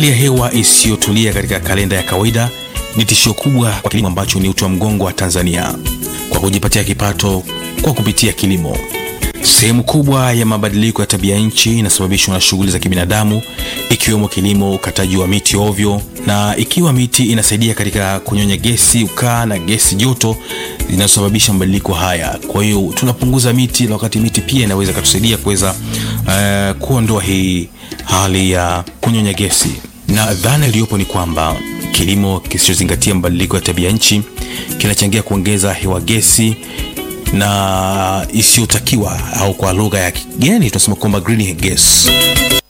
Hali ya hewa isiyotulia katika kalenda ya kawaida ni tishio kubwa kwa kilimo ambacho ni uti wa mgongo wa Tanzania kwa kujipatia kipato kwa kupitia kilimo. Sehemu kubwa ya mabadiliko ya tabia nchi inasababishwa na shughuli za kibinadamu ikiwemo kilimo, ukataji wa miti ovyo, na ikiwa miti inasaidia katika kunyonya gesi ukaa na gesi joto zinazosababisha mabadiliko haya. Kwa hiyo tunapunguza miti, na wakati miti pia inaweza katusaidia kuweza uh, kuondoa hii hali ya kunyonya gesi, na dhana iliyopo ni kwamba kilimo kisichozingatia mabadiliko ya tabia nchi kinachangia kuongeza hewa gesi na isiyotakiwa au kwa lugha ya kigeni tunasema kwamba greenhouse gas.